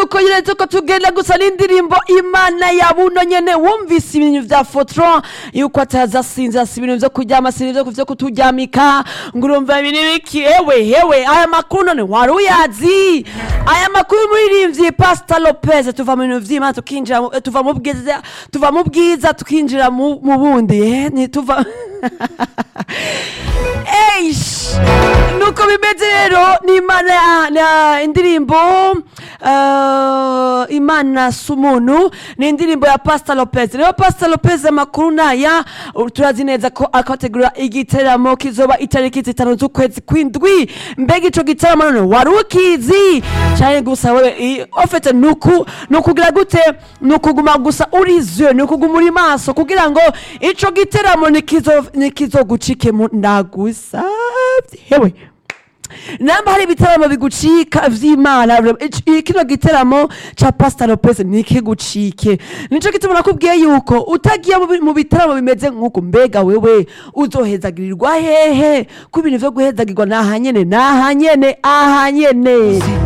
nuko nyine tuko tugenda gusa n'indirimbo imana ya buno nyene wumvise ibintu vya fotron yuko atazasinzira si ibintu vyo kuryama si ibintu vyo kuturyamika ngo urumva ibintu biki hewe hewe aya makuru none wari uyazi aya makuru y'umuririmbyi pastor lopez tuva mu bintu vy'imana tukinjira mu- tuva mu bwiza tuva mu bwiza tukinjira mu mu bundi eh, ntituva Eish! nuko bimeze rero ni imana ya- na indirimbo uh, imana si umuntu ni indirimbo ya pastor lopez rero pastor lopez amakuru naya uh, turazi neza ko akategura igiteramo kizoba itariki zitanu z'ukwezi kw'indwi mbega ico giteramo none wari ukizi canke gusa wewe i- ofete nuku nukugira gute nukuguma gusa urizwe nukuguma uri maso kugira ngo ico giteramo nikizo nikizogucike mu ndagusavye hewe namba hari ibitaramo bigucika vy'imana ic- kino giteramo ca pastor lopez nikigucike nico gituma nakubwiye yuko utagiye mu bi- mu bitaramo bimeze nk'uko mbega wewe uzohezagirirwa hehe ko ibintu vyo guhezagirwa nahanyene nahanyene ahanyene